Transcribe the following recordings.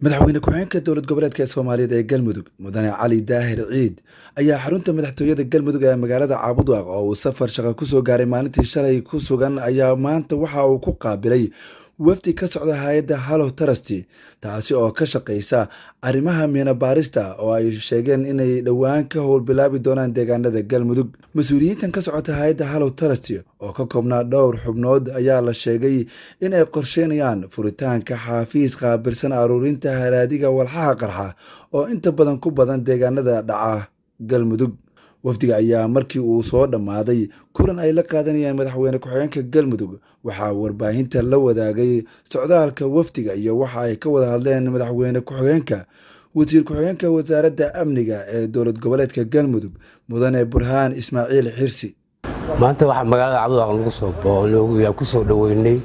madaxweyne ku-xigeenka dowlad goboleedka ee soomaaliyeed ee galmudug mudane cali daahir ciid ayaa xarunta madaxtooyada galmudug ee magaalada caabudwaaq oo uu safar shaqo kusoo gaaray maalintii shalay ku sugan ayaa maanta waxa uu ku qaabilay wafdi ka socda hay-adda hallow trusty taasi oo ka shaqeysa arrimaha miina baarista oo ay sheegeen inay dhowaan ka howlbilaabi doonaan deegaanada galmudug mas-uuliyiintan ka socota hay-adda hallow trusty oo ka koobnaa dhowr xubnood ayaa la sheegay inay qorsheynayaan furitaanka xaafiis qaabilsan aruurinta haraadiga walxaha qarxa oo inta badan ku badan deegaanada dhaca galmudug wafdiga ayaa markii uu soo dhammaaday kulan ay la qaadanayaan madaxweyne ku-xigeenka galmudug waxaa warbaahinta la wadaagay socdaalka wafdiga iyo waxa ay ka wada hadleen madaxweyne ku-xigeenka wasiir ku-xigeenka wasaaradda amniga ee dowlad goboleedka galmudug mudane burhaan ismaaciil xirsi maanta waxaa magaalada cabduwaaq lagu soo booyaa ku soo dhoweynay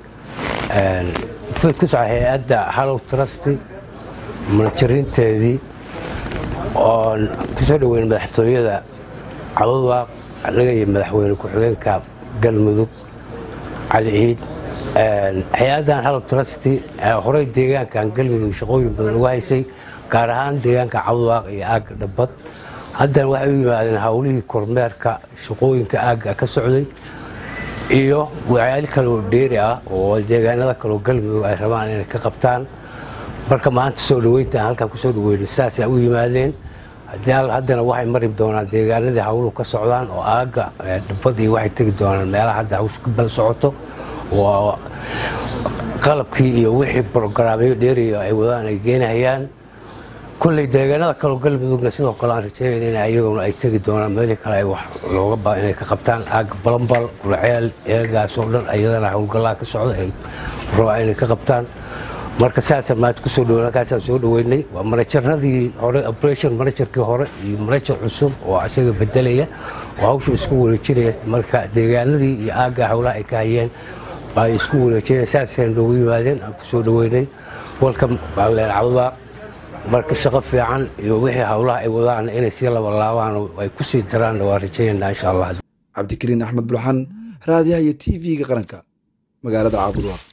fid ku soco hay-adda hallow trusty munajiriinteedii oon ku soo dhoweynay madaxtooyada cabduwaaq anaga iyo madaxweyne ku-xigeenka galmudug cali ciid hay-addan hallow trusty horey deegaankan galmudug shaqooyin badan uga haysay gaar ahaan deegaanka cabduwaaq iyo aagga dhabbad haddana waxay u yimaadeen howlihii kormeerka shaqooyinka aagga ka socday iyo waxyaali kaloo dheeri ah oo deegaanada kaloo galmudug ay rabaan inay ka qabtaan marka maanta soo dhoweyntaan halkan kusoo dhaweynay sidaasay u yimaadeen haddana waxay mari doonaan deegaanadii hawluhu ka socdaan oo aagga dhabbad iyo waxay tegi doonaan meelaha hadda hawsha ka bal socoto oo qalabkii iyo wixii brograamyo dheeriya ay wadaan ay geenahayaan kolley deegaanada kaloo galmudugna sidoo kale aan rajeeyn in ayaguna ay tegi doonaan meelii kale ay wax looga baa inay ka qabtaan aagga balambal gulceel eegaas oo dhan ayadana howlgallaa ka socda ay rabaa inay ka qabtaan marka saasaan maanta kusoo dhow halkaasaan soo dhoweynay waa manajaradii hore operation manajarkii hore iyo manajar cusub oo isaga bedelaya oo hawsha isku wareejinaya marka deegaanadii iyo aagga howlaha ay ka hayeen baa isku wareejinaya saasaan noogu yimaadeen aan kusoo dhoweynay welcome baaleen cabdubaaq marka shaqo fiican iyo wixii howlaha ay wadaan inay sii labalaabaan ay ku sii daraan waa rajaynaa insha allah cabdikariin axmed bulxan raadiyaha iyo t v-ga qaranka magaalada caabudwaaq